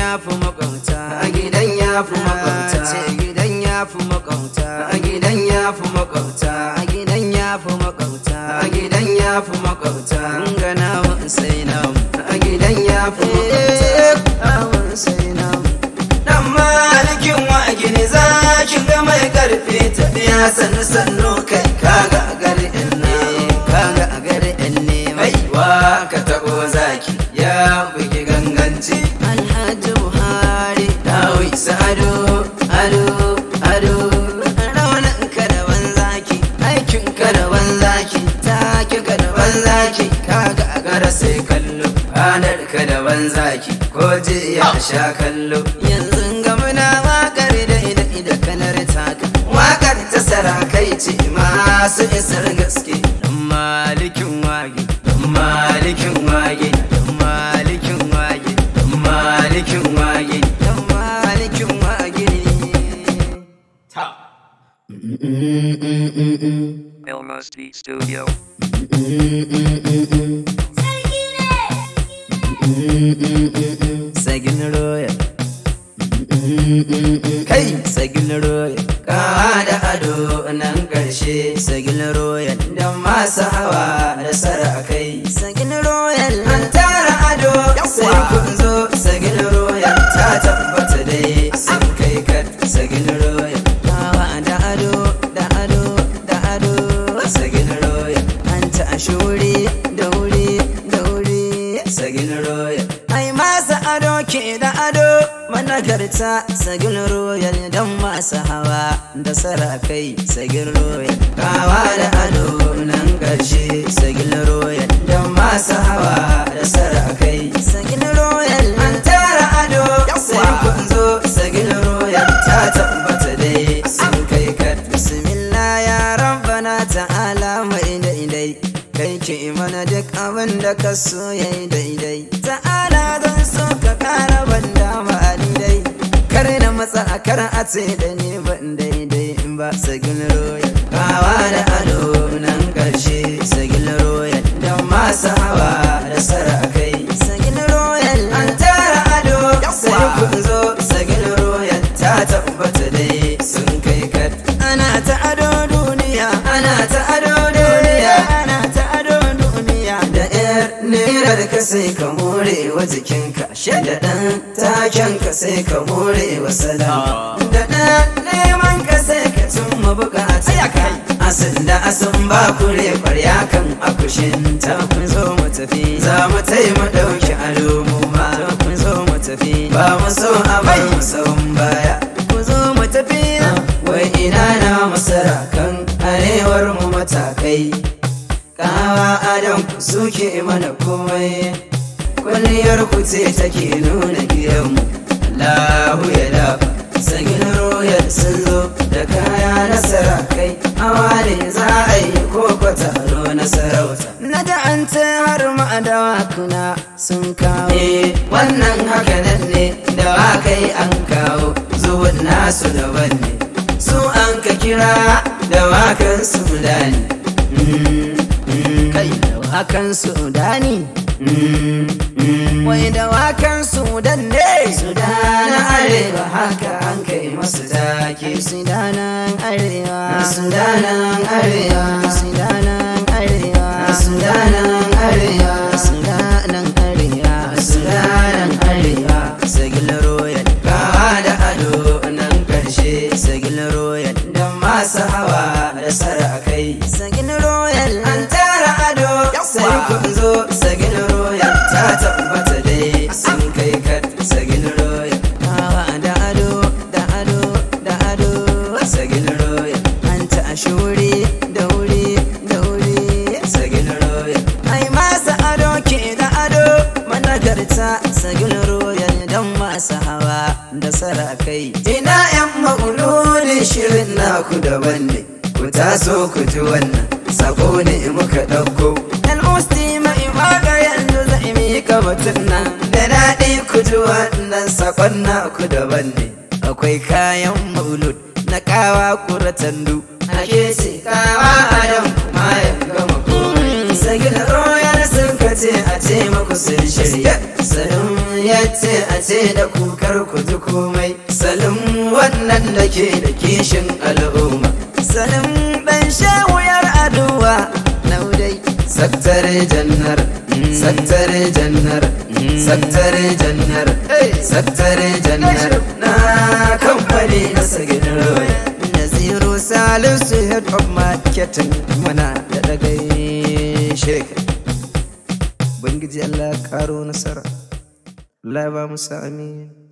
ya fi makwabta a gidan ya fi makwabta ce gidan ya fi makwabta a gidan ya fi makwabta a gidan ya fi makwabta a gidan ya fi makwabta ga namu sai namu a gidan ya fi makwabta sai namu dan malikin wa gini za ki ga mai karfi tafiya sannu sannu kai kaga gari ne kaga gari ne mai wa ka tabo zaki ya bugi ganganci alhaji buhari dawi ado ado ado raunin ka da zaki aikin ka da zaki take ka da zaki kaga gara sai kallo ranar ka da zaki ko je ya sha kallo yanzu ga muna wakar da ida ida kanar taka wakar ta sarakai ce masu isar gaske dan malikin wage dan malikin wage dan malikin wage dan malikin wage dan malikin wage Elmos Beat Studio. sagin roya kai sagin roya kawa da ado nan karshe sagin roya da masu hawa da sarakai sagin royal an tara ado sai kun zo sagin royal ta tabbata dai sun kai kat sagin royal kawa da ado da ado da ado sagin royal an ta ashuri da wuri da wuri sagin royal ai masa ado ke da ado managarta sagin royal don masu hawa da sarakai sagin royal kawa da ado nan ƙarshe sagin royal don masu hawa da sarakai sagin royal an tara ado sai kun zo sagin royal ta tabbata dai sun kai kat bismillah ya rabbana ta'ala mai daidai kai ke mana duk abin da ka so yayi daidai ta'ala zan so ka kara ban dama dai kar na matsa a kar a ce da ni ban daidai in ba sagin royal kawa da ado nan karshe sagin royal don masu hawa da sarakai sagin royal an tara ado sai kun zo sagin royal ta tabbata dai sun kai kat ana ta ado duniya ana ta ado duniya ana ta ado duniya da yar nerar ka sai ka more wa jikinka da ɗan taken ka sai ka more wa salam da ɗan neman ka sai ka cimma bukatun ka asin da asin ba kure kwarya kan akushin ta kun zo mu tafi za mu taimu ɗauki ado mu ma kun zo mu tafi ba mu so a bai mu sauran baya ku zo mu tafi wai ina na masara kan arewar mu matakai kawa adon ku suke mana komai kwalliyar ku ce take nuna gidanmu Allahu ya dafa sagin royal sun zo da kaya na sarakai awa ne za a yi koko taro na sarauta na da an ta har ma dawakuna sun kawo eh wannan haka nan ne dawakai an kawo zuwan nasu daban ne su an ka kira dawakan su dani kai dawakan sudani wai dawakan sudan ne sudanan arewa haka an kai masu take sudanan arewa sudanan arewa sudanan arewa sudanan arewa sudanan arewa sudanan arewa sagil royal kawa da ado nan karshe sagil royal don masu hawa da sarakai sagil royal an tara ado sai kun zo sagil royal ta tabbata dai sun kai kat sagil royal kawa da ado da ado da ado sagil royal an ta ashuri da wuri da wuri sagil royal ai masa ado ke da ado managarta sagil royal don masu hawa da sarakai ina yan mauludin shirin naku daban ne ku taso ku ji wannan sako ne muka ɗauko dan usti mai waka yanzu zai mika batun nan da daɗi ku ji wannan sakon naku daban ne akwai kayan maulud na kawa kuratandu ake ce kawa adam kuma ya gama komai sagin royal sun kace a ce maku sun shirya sanin ya ce a ce da kukar ku ji komai salim wannan da ke da kishin al'umma salim dan shawuyar aduwa naudai saktare jannar saktare jannar saktare jannar saktare jannar na kamfani na sagin roya naziru salisu head of marketing mana da dagai shirka Ubangiji Allah ya karo nasara. Allah ya ba mu sa amin.